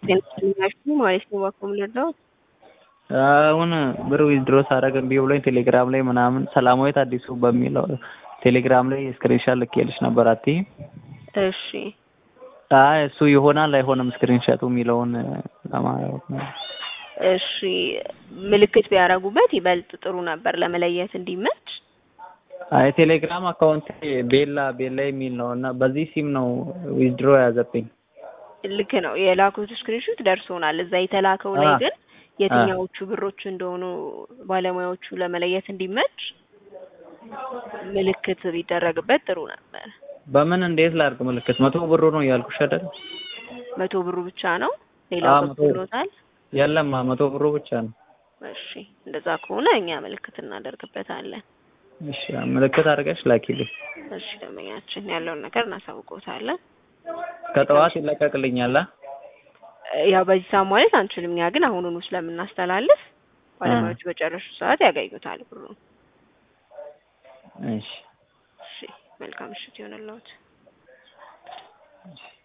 ናችሁ ማለት ነው። ባኮም ልርዳው አሁን ብር ዊዝድሮ ሳደርግ እምቢ ብሎኝ ቴሌግራም ላይ ምናምን ሰላማዊት አዲሱ በሚለው ቴሌግራም ላይ ስክሪንሻት ልኬልሽ ነበር አትይም? እሺ አይ እሱ ይሆናል አይሆንም ስክሪንሻቱ የሚለውን ለማለት ነው። እሺ ምልክት ቢያደርጉበት ይበልጥ ጥሩ ነበር ለመለየት እንዲመች። አይ ቴሌግራም አካውንት ቤላ ቤላ የሚል ነው እና በዚህ ሲም ነው ዊዝድሮ የያዘብኝ። ልክ ነው የላኩት ስክሪንሾት ደርሶናል። እዛ የተላከው ላይ አ- ግን የትኛዎቹ ብሮች እንደሆኑ ባለሙያዎቹ ለመለየት እንዲመች ምልክት ቢደረግበት ጥሩ ነበር። በምን እንዴት ላድርግ ምልክት? መቶ ብሩ ነው እያልኩሽ አይደል? መቶ ብሩ ብቻ ነው ሌላው አዎ፣ መቶ- ገብቶሎታል? የለም መቶ ብሩ ብቻ ነው። እሺ እንደዛ ከሆነ እኛ ምልክት እናደርግበታለን። እሺ ምልክት አድርገሽ ላኪልኝ። እሺ ደንበኛችን ያለውን ነገር እናሳውቀውታለን። ከጠዋት ይለቀቅልኛል። አ? ያው በዚህ ሰዓት ማለት አንችልም። እኛ ግን አሁኑኑ ስለምናስተላልፍ ባለሙያዎቹ በጨረሱ ሰዓት ያገኙታል ብሩን። እሺ እሺ መልካም ምሽት ይሆንልዎት።